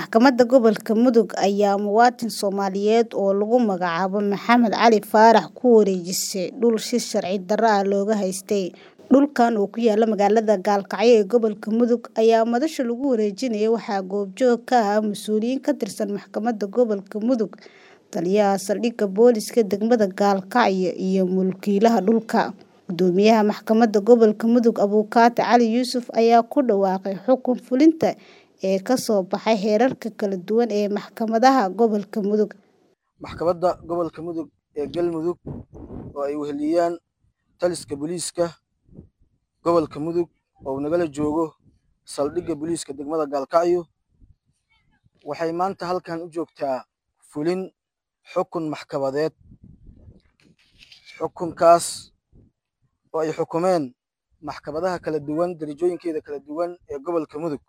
Maxkamadda Gobolka Mudug ayaa muwaadin Soomaaliyeed oo lagu magacaabo Maxamed Cali Faarax ku wareejisay dhul si sharci darro ah looga haystay. Dhulkan oo ku yaalla magaalada Gaalkacyo ee gobolka Mudug ayaa madasha lagu wareejinayay waxaa goobjoog ka ahaa mas'uuliyiin ka tirsan Maxkamadda Gobolka Mudug, Taliyaha Saldhigga Booliska Degmada Gaalkacyo iyo mulkiilaha dhulka. Guddoomiyaha Maxkamadda Gobolka Mudug Abukaate Cali Yuusuf ayaa ku dhawaaqay xukun fulinta ee ka soo baxay heerarka kala duwan ee maxkamadaha gobolka Mudug. Maxkamadda Gobolka Mudug ee Galmudug oo ay weheliyaan taliska booliiska gobolka Mudug oo nagala joogo saldhigga booliiska degmada Gaalkacyo waxay maanta halkan u joogtaa fulin xukun maxkamadeed. Xukunkaas oo ay xukumeen maxkamadaha kala duwan darajooyinkeeda kala duwan ee gobolka Mudug.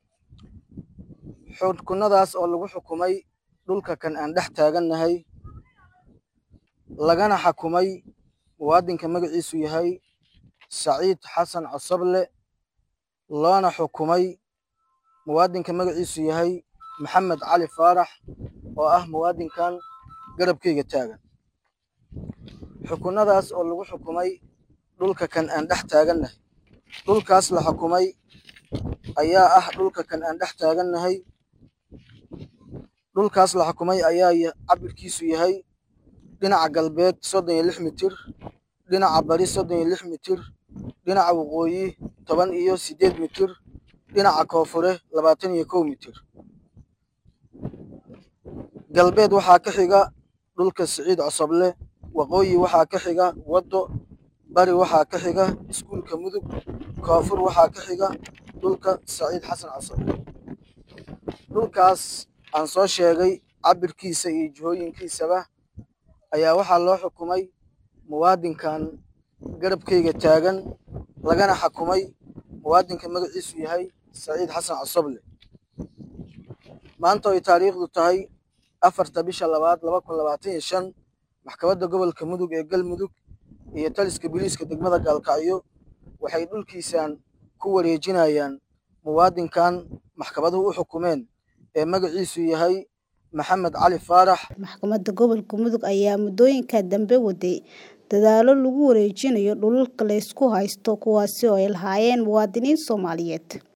Xukunadaas oo lagu xukumay dhulka kan aan dhex taagannahay lagana xakumay muwaadinka magaciisu yahay Saciid Xasan Cosoble loona xukumay muwaadinka magaciisu yahay Maxamed Cali Faarax oo ah muwaadinkan garabkayga taagan. Xukunadaas oo lagu xukumay dhulka kan aan dhex taagannahay. Dhulkaas la xukumay ayaa ah dhulka kan aan dhex taagannahay. Dhulkaas la xukumay ayaa cabirkiisu yahay dhinaca galbeed soddon iyo lix mitir, dhinaca bari soddon iyo lix mitir, dhinaca waqooyi toban iyo siddeed mitir, dhinaca koonfure labaatan iyo kow mitir. Galbeed waxaa ka xiga dhulka Saciid Cosoble, waqooyi waxaa ka xiga waddo, bari waxaa ka xiga iskuulka Mudug, koonfur waxaa ka xiga dhulka Saciid Xasan Cosoble. Dhulkaas aan soo sheegay cabirkiisa iyo jihooyinkiisaba ayaa waxaa loo xukumay muwaadinkan garabkayga taagan lagana xakumay muwaadinka magaciisu yahay Saciid Xasan Cosoble. Maanta oo ay taariikhdu tahay afarta bisha labaad laba kun labaatan iyo shan maxkamadda gobolka Mudug ee Galmudug iyo taliska booliiska degmada Gaalkacyo waxay dhulkiisan ku wareejinayaan muwaadinkan maxkamaduhu u xukumeen ee magaciisu yahay Maxamed Cali Faarax. Maxkamadda Gobolka Mudug ayaa muddooyinka dambe waday dadaallo lagu wareejinayo dhulalka la isku haysto kuwaas oo ay lahaayeen muwaadiniin Soomaaliyeed.